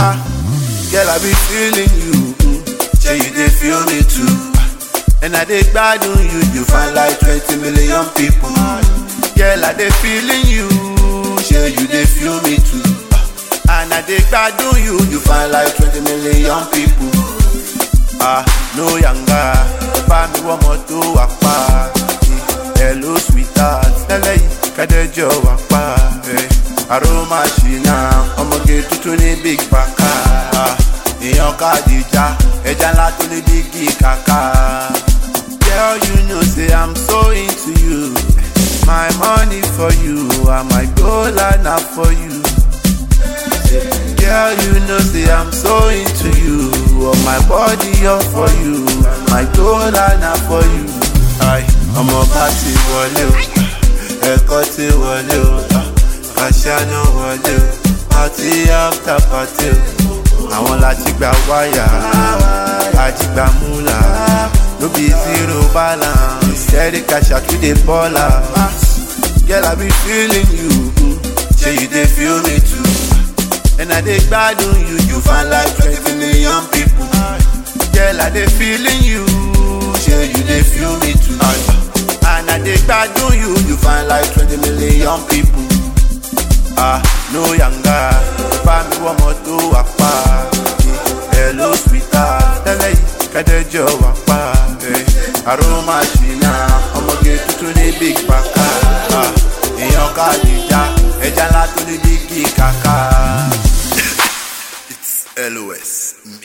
Ah, girl, I be feeling you. mm. Say you dey feel me too. And I dey gbadun you, you find like 20 million people. Girl, I dey feeling you. Say you dey feel me too. And I dey gbadun you, you find like 20 million people. Ah, no yanga, bá mi wọ́n mọ́ tó wà pa. Hello sweetheart, tẹ́lẹ̀ yìí kẹ́dẹ́jọ́ wà pa. Aroma ṣìnà, ọmọge tuntun ní big baka. Ah, Èèyàn kàdíjà, ẹja ńlá tó ní bígì kàkà. Girl, you know say I'm so into you. My money for you, and my goal and na for you. Girl, you know say I'm so into you. Oh, my body all for you. My goal and na for you. Aye, ọmọ bá ti wọlé o, ẹ̀kọ́ ti wọlé o, àṣàna wọlé o, party after party o. Àwọn láti gba wáyà, àjìgbà múlà, no be zero balance, steady cash out we dey ball out. Girl, I be feeling you, mm, say you dey feel me too. And I dey gbadun you, you find like 20 million people. Girl, I dey feeling you, say you dey feel me too. And I dey gbadun you, you find like 20 million people. Ah, no yanga, bá mi wọ́n mọ́ tó wà pa. Hello sweetheart, tẹ́lẹ̀ yìí kẹ́dẹ́jọ́ wà pa. Aroma ṣìnà, ọmọge tuntun ní big baka. Ah, Èèyàn kàdíjà, ẹja ńlá tó ní bígì kàkà. It's LOS.